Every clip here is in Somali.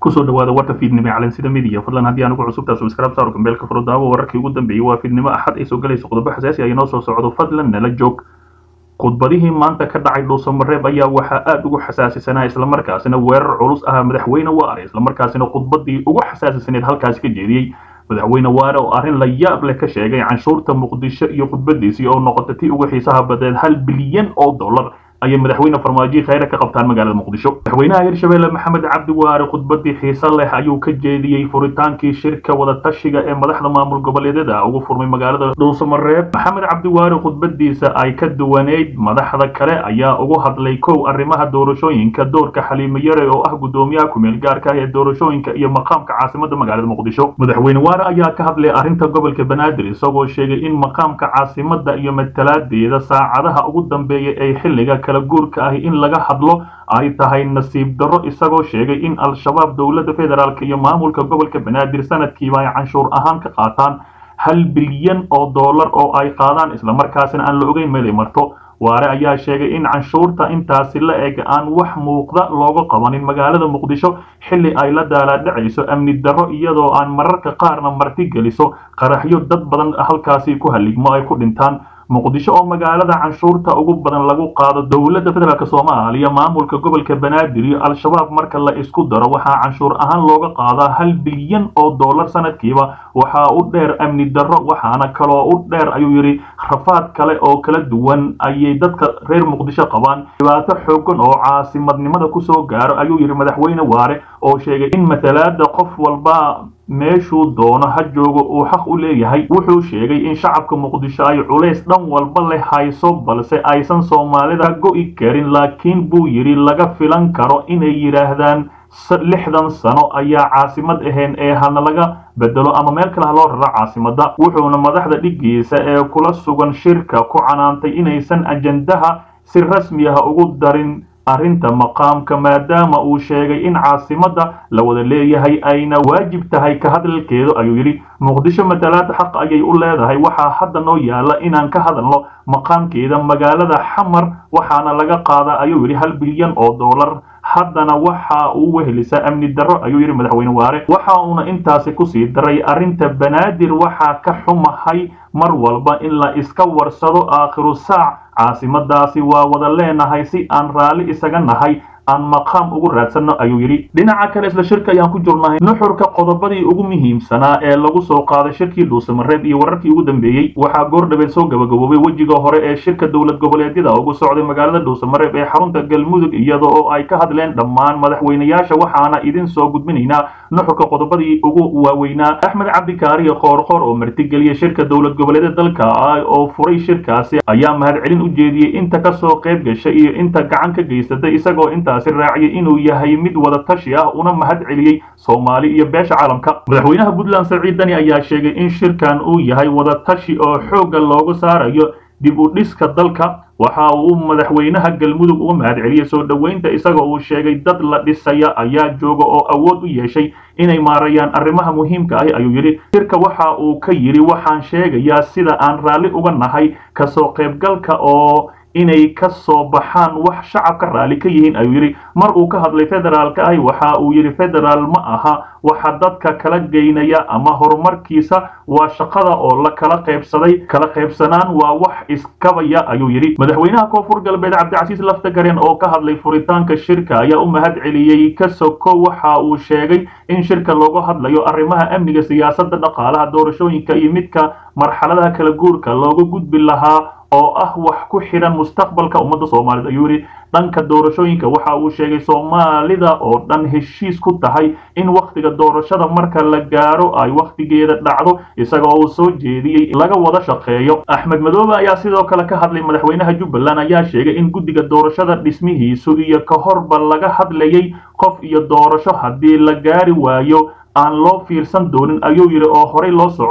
kusoo dhawaada warka fiidnimo calansida midiya fadlan haddii aan ugu cusubtaa subscribe saaro gambeelka furo daawo wararkii ugu dambeeyey waa fiidnimo axad ay soo galayso qodobo xasaasi ah inoo soo socdo fadlan nala joog khudbadihii maanta ka dhacay dhuusamareeb ayaa waxaa aada ugu xasaasisanaa islamarkaasina weerar culus ah madaxweyne waare islamarkaasina khudbadii ugu xasaasisaneed halkaasi ka jeediyey madaxweyne waare oo arrin la yaab leh ka sheegay canshuurta muqdisho iyo khudbadiisii oo noqota tii ugu xiisaha badeed hal bilyan oo dollar ayay madaxweyne farmaajo khayre ka qabtaan magaalada muqdisho madaxweynaha hirshabelle maxamed cabdi waare khudbadii xiise leh ayuu ka jeediyey furitaankii shirka wadatashiga ee madaxda maamul goboleedyada ugu furmay magaalada dhuusamareeb maxamed cabdi waare khudbadiisa ay ka duwaneyd madaxda kale ayaa ugu hadlay kow arrimaha doorashooyinka doorka xaliimo yare oo ah gudoomiyaha kumeel gaarka ah ee doorashooyinka iyo maqaamka caasimada magaalada muqdisho madaxweyne waare ayaa ka hadlay arrinta gobolka banaadir isagoo sheegay in maqaamka caasimada iyo matalaadeeda saacadaha ugu dambeeya ay xilliga kala guurka ahi in laga hadlo ay tahay nasiib darro isagoo sheegay in al-shabaab dowladda federaalk iyo maamulka gobolka banaadir sanadkiiba ay canshuur ahaan ka qaataan hal bilyan oo dollar oo ay qaadaan islamarkaasina aan la ogeyn meelay marto waare ayaa sheegay in canshuurta intaasi la eg aan wax muuqda looga qabanin magaalada muqdisho xilli ay la daalaadhacayso amni darro iyadoo aan mararka qaarna marti geliso qaraxyo dad badan halkaasi ku haligmo ay ku dhintaan muqdisho oo magaalada canshuurta ugu badan lagu qaado dowladda federaalk soomaaliya maamulka gobolka banaadir iyo al-shabaab marka la isku daro waxaa canshuur ahaan looga qaadaa hal bilyan oo dollar sanadkiiba waxaa u dheer amni darro waxaana kaloo u dheer ayuu yidhi rafaad kale oo kala duwan ayay dadka reer muqdisho qabaan dhibaato xoogan oo caasimadnimada kusoo gaaro ayuu yidhi madaxweyne waare oo sheegay in matalaada qof walba meeshuu doono ha joogo uu xaq u leeyahay wuxuu sheegay in shacabka muqdisho ay culays dhan walba leh hayso balse aysan soomaalida go'i karin laakiin buu yidhi laga filan karo inay yidhaahdaan lixdan sano ayaa caasimad ahayn ee hana laga bedelo ama meel kale ha loo raro caasimadda wuxuuna madaxda dhiggiisa ee kula sugan shirka ku canaantay inaysan ajandaha si rasmi ah ugu darin arrinta maqaamka maadaama uu sheegay in caasimadda la wada leeyahay ayna waajib tahay ka hadalkeedu ayuu yidhi muqdisho matalaada xaq ayay u leedahay waxaa hadda noo yaala inaan ka hadalno maqaamkeeda magaalada xamar waxaana laga qaadaa ayuu yidhi hal bilyan oo dollar haddana waxa uu wehelisaa amni darro ayuu yidhi madaxweyne waare waxa uuna intaasi kusii daray arrinta banaadir waxaa ka xumahay mar walba in la iska warsado aakhiru saac caasimadaasi waa wada leenahay si aan raalli isaga nahay aan maqaam ugu raadsanno ayuu yidhi dhinaca kale isla shirka ayaan ku jirnahay nuxurka qodobadii ugu muhiimsanaa ee lagu soo qaaday shirkii dhuusamareeb iyo wararkii ugu dambeeyey waxaa goordhabeed soo gabagaboobay wejiga hore ee shirka dowlad goboleedyada ugu socday magaalada dhuusamareeb ee xarunta galmudug iyada oo ay ka hadleen dhammaan madaxweynayaasha waxaana idin soo gudbinaynaa nuxurka qodobadii ugu waaweynaa axmed cabdikaariyo qoorqoor oo martigeliyay shirka dowlad goboleedyada dalka ah oo furay shirkaasi ayaa mahadcelin u jeediyey inta kasoo qayb gashay iyo inta gacan ka geysatay isagoo inta raaciyay inuu yahay mid wada tashi ah una mahad celiyey soomaali iyo beesha caalamka madaxweynaha puntland saciid dani ayaa sheegay in shirkan uu yahay wada tashi oo xoogga looga saarayo dib u dhiska dalka waxa uu madaxweynaha galmudug uga mahad celiyey soo dhoweynta isagoo uu sheegay dad la dhisaya ayaa jooga oo awood u yeeshay inay maarayaan arrimaha muhiimka ahi ayuu yidhi shirka waxa uu ka yidhi waxaan sheegayaa sida aan raalli uga nahay kasoo qaybgalka oo inay ka soo baxaan wax shacabka raalli ka yihiin ayuu yidhi mar uu ka hadlay federaalka ahi waxa uu yidhi federaal ma aha waxa dadka kala geynaya ama horumarkiisa waa shaqada oo la kala qaybsaday kala qaybsanaan waa wax iskabaya ayuu yidhi madaxweynaha koonfur galbeed cabdicasiis laftagareen oo ka hadlay furitaanka shirka ayaa u mahad celiyey kasoko waxa uu sheegay in shirka looga hadlayo arrimaha amniga siyaasadda dhaqaalaha doorashooyinka iyo midka marxaladaha kala guurka looga gudbi lahaa oo ah wax ku xidhan mustaqbalka ummadda soomaaliyed ayuu yidhi dhanka doorashooyinka waxa uu sheegay soomaalida oo dhan heshiis ku tahay in wakhtiga doorashada marka la gaaro ay wakhtigeeda dhacdo isaga oo uu soo jeediyey laga wada shaqeeyo axmed madoobe ayaa sidoo kale ka hadlay madaxweynaha jubbaland ayaa sheegay in guddiga doorashada dhismihiisu iyo ka horba laga hadlayay qof iyo doorasho haddii la gaari waayo aan loo fiirsan doonin ayuu yidhi oo horey loo socdo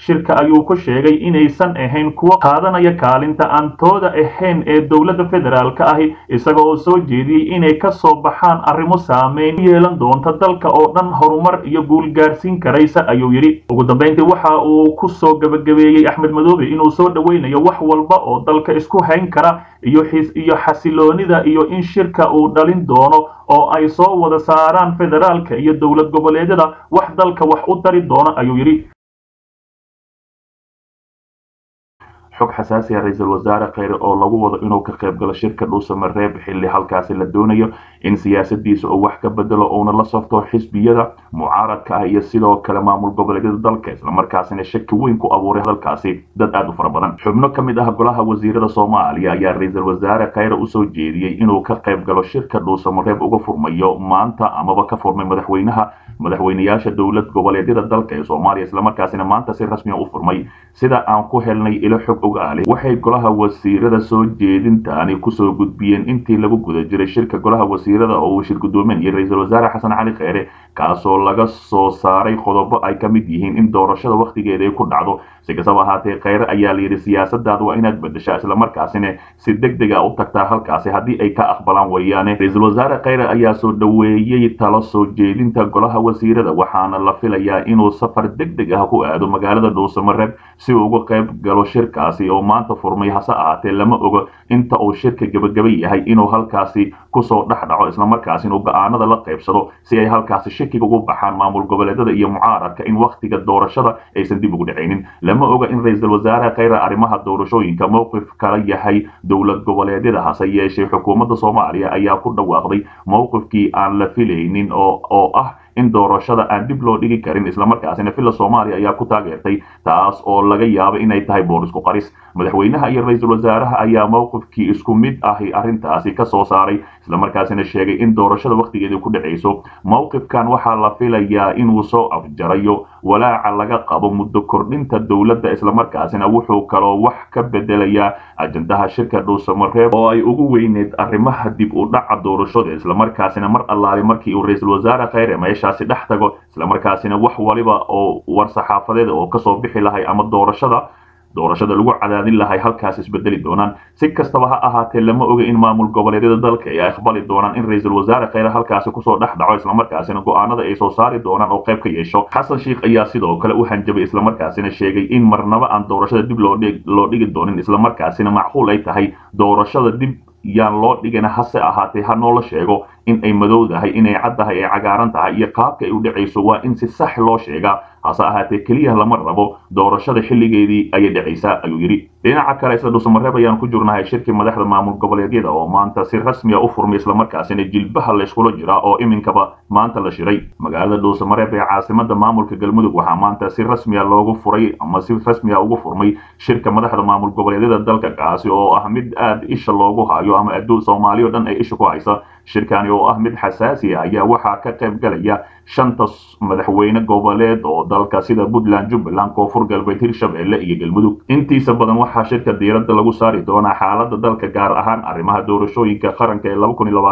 shirka ayuu ku sheegay inaysan ahayn kuwo qaadanaya kaalinta aan tooda ahayn ee dowladda federaalka ahi isaga oo soo jeediyey inay ka soo baxaan arrimo saameyn u yeelan doonta dalka oo dhan horumar iyo guul gaarsiin karaysa ayuu yidhi ugu dambayntii waxa uu ku soo gabagabeeyey axmed madoobe inuu soo dhoweynayo wax walba oo dalka isku hayn kara iyo iyo xasiloonida iyo in shirka uu dhalin doono oo ay soo wada saaraan federaalka iyo dowlad goboleedyada wax dalka wax u dari doona ayuu yidhi xog xasaasi ah ra-iisul wasaare kheyre oo lagu wado inuu ka qayb galo shirka dhuusamareeb xilli halkaasi la doonayo in siyaasadiisa uu wax ka bedelo uuna la safto xisbiyada mucaaradka ah iyo sidoo kale maamul goboleedyada dalka islamarkaasina shaki weyn ku abuuray hadalkaasi dad aad u fara badan xubno ka mid ah golaha wasiirada soomaaliya ayaa ra-iisul wasaare kheyre usoo jeediyey inuu ka qayb galo shirka dhuusamareeb uga furmayo maanta amaba ka furmay madaxweynaha madaxweyneyaasha dowlad goboleedyada dalka ee soomaaliya islamarkaasina maanta si rasmiya u furmay sida aan ku helnay ilo xog ogaale waxay golaha wasiirada soo jeedintaani kusoo gudbiyeen intii lagu guda jiray shirka golaha wasiirada oo uu shir gudoominayay ra-iisul wasaare xasan cali kheyre kaasoo laga soo saaray qodobo ay ka mid yihiin in doorashada wakhtigeeda ay ku dhacdo si kastaba ahaatee kheyre ayaa layidhi siyaasadaada waa inaad bedeshaa islamarkaasina si deg deg a u tagtaa halkaasi haddii ay ka aqbalaan weeyaane ra-iisul wasaare kheyre ayaa soo dhoweeyey talo soo jeedinta golaha wasiirada waxaana la filayaa inuu safar deg deg ah ku aado magaalada dhuusamareeb si uu uga qayb galo shirkaasi oo maanta furmay hase ahaatee lama ogo inta uu shirka gebagaba yahay inuu halkaasi kusoo dhex dhaco islamarkaasina uu go-aanada la qaybsado si ay halkaasi shakiga ugu baxaan maamul goboleedyada iyo mucaaradka in wakhtiga doorashada aysan dib ugu dhacaynin lama oga in ra-iisul wasaare kheyre arrimaha doorashooyinka mowqif kala yahay dowlad goboleedyada hase yeeshee xukuumadda soomaaliya ayaa ku dhawaaqday mowqifkii aan la filaynin oo oo ah in doorashada aan dib loo dhigi karin islamarkaasina villa soomaaliya ayaa ku taageertay taas oo laga yaabo inay tahay boor isku qaris madaxweynaha iyo ra-iisul wasaaraha ayaa mowqifkii isku mid ahi arrintaasi ka soo saaray islamarkaasina sheegay in doorashada wakhtigeedii ku dhacayso mowqifkan waxaa la filayaa inuu soo afjarayo walaaca laga qabo muddo kordhinta dowladda islamarkaasina wuxuu kaloo wax ka bedelayaa ajandaha shirka dhuusamareeb oo ay ugu weyneed arrimaha dib u dhaca doorashada islamarkaasina mar allaali markii uu ra-iisul wasaare kheyre meeshaasi dhex tago islamarkaasina wax waliba oo war-saxaafadeed oo kasoo bixi lahay ama doorashada doorashada lagu cadaadin lahay halkaas isbedeli doonaan si kastaba ha ahaatee lama oga in maamul goboleedyada dalka ay aqbali doonaan in ra-iisul wasaare kheyre halkaasi kusoo dhex dhaco islamarkaasina go-aanada ay soo saari doonaan oo qayb ka yeesho xasan sheikh ayaa sidoo kale u hanjabay islamarkaasina sheegay in marnaba aan doorashada dib loo dhigi doonin islamarkaasina macquul ay tahay doorashada dib yaan loo dhigana hase ahaatee ha noola sheego in ay madowdahay inay caddahay ay cagaaran tahay iyo qaabka ay u dhacayso waa in si sax loo sheegaa hase ahaatee keliya lama rabo doorashada xilligeedii ayay dhacaysaa ayuu yidhi dhinaca kale isla dhuusamareeb ayaan ku jirnahay shirkii madaxda maamul goboleedyada oo maanta si rasmiya u furmay islamarkaasina jilbaha layskula jiraa oo iminkaba maanta la shiray magaalada dhuusamareeb ee caasimada maamulka galmudug waxaa maanta si rasmiya loogu furay ama si rasmiya ugu furmay shirka madaxda maamul goboleedyada dalka kaasi oo ah mid aad isha loogu hayo ama adduun soomaaliya o dhan ay isha ku haysa shirkani oo ah mid xasaasi ah ayaa waxaa ka qayb galaya shanta madaxweyne goboleed oo dalka sida puntland jubbaland koonfur galbeed hirshabelle iyo galmudug intiisa badan waxaa shirka diiradda lagu saari doonaa xaalada dalka gaar ahaan arrimaha doorashooyinka qaranka ee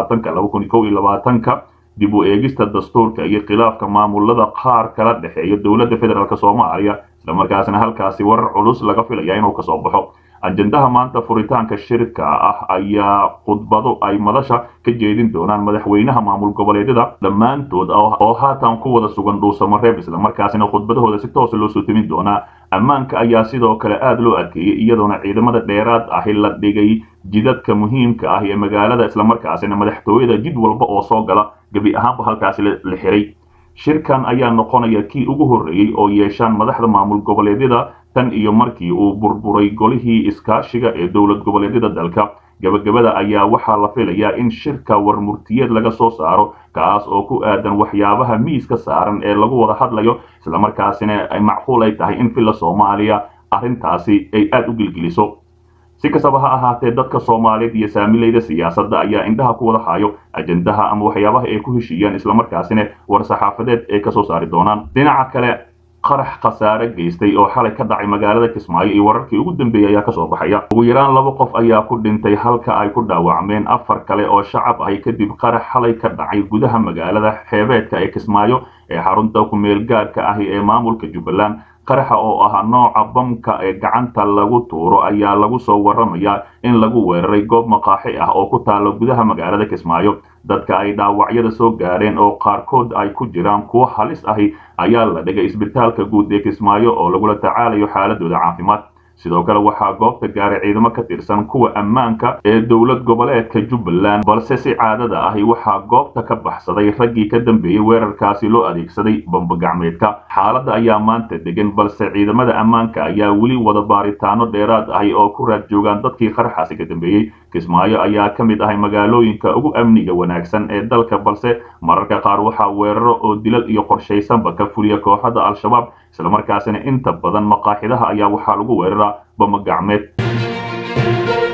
ka dib u eegista dastuurka iyo khilaafka maamulada qaar kala dhexeeya dowladda federaalk soomaaliya islamarkaasna halkaasi warar culus laga filaya inuu kasoo baxo ajendaha maanta furitaanka shirka ah ayaa khudbado ay madasha ka jeedin doonaan madaxweynaha maamul goboleedyada dhammaantood oo haatan ku wada sugan dhuusamareeb islamarkaasina khudbadahooda si toosa loo soo timin doonaa ammaanka ayaa sidoo kale aada loo adkeeyey iyadoona ciidamada dheeraad ahi la dhigay jidadka muhiimka ah ee magaalada islamarkaasina madaxtooyada jid walba oo soo gala gebi ahaanba halkaasi la xiray shirkan ayaa noqonaya kii ugu horreeyey oo yeeshaan madaxda maamul goboleedyada tan iyo markii uu burburay golihii iskaashiga ee dowlad goboleedyada dalka gabagabada ayaa waxaa la filayaa in shirka warmurtiyeed laga soo saaro kaas oo ku aadan waxyaabaha miiska saaran ee lagu wada hadlayo islamarkaasina ay macquul ay tahay in villa soomaaliya arrintaasi ay aada u gelgeliso si kastaba ha ahaatee dadka soomaaliyeed iyo saamilayda siyaasadda ayaa indhaha ku wada hayo ajendaha ama waxyaabaha ay ku heshiiyaan islamarkaasina war-saxaafadeed ay kasoo saari doonaan dhinaca kale qarax khasaare geystay oo xalay ka dhacay magaalada kismaayo iyo wararkii ugu dambeeyey ayaa kasoo baxaya ugu yaraan laba qof ayaa ku dhintay halka ay ku dhaawacmeen afar kale oo shacab ahi kadib qarax xalay ka dhacay gudaha magaalada xeebeedka ee kismaayo ee xarunta ku-meel gaarka ahi ee maamulka jubbaland qaraxa oo ah nooca bamka ee gacanta lagu tuuro ayaa lagu soo waramayaa in lagu weeraray goob maqaaxi ah oo ku taalo gudaha magaalada kismaayo dadka ay dhaawacyada soo gaareen oo qaarkood ay ku jiraan kuwo halis ahi ayaa la dhigay isbitaalka guud ee kismaayo oo lagula tacaalayo xaaladooda caafimaad sidoo kale waxaa goobta gaaray ciidamo ka tirsan kuwa ammaanka ee dowlad goboleedka jubbaland balse si caadada ahi waxaa goobta ka baxsaday raggii ka dambeeyey weerarkaasi loo adeegsaday bambagacmeedka xaaladda ayaa maanta degan balse ciidamada ammaanka ayaa weli wada baaritaano dheeraad ahi oo ku raad joogaan dadkii qaraxaasi ka dambeeyey kismaayo ayaa ka mid ahay magaalooyinka ugu amniga wanaagsan ee dalka balse mararka qaar waxaa weeraro oo dilal iyo qorshaysanba ka fuliya kooxada al-shabaab islamarkaasina inta badan maqaaxidaha ayaa waxaa lagu weeraraa bamagacmeed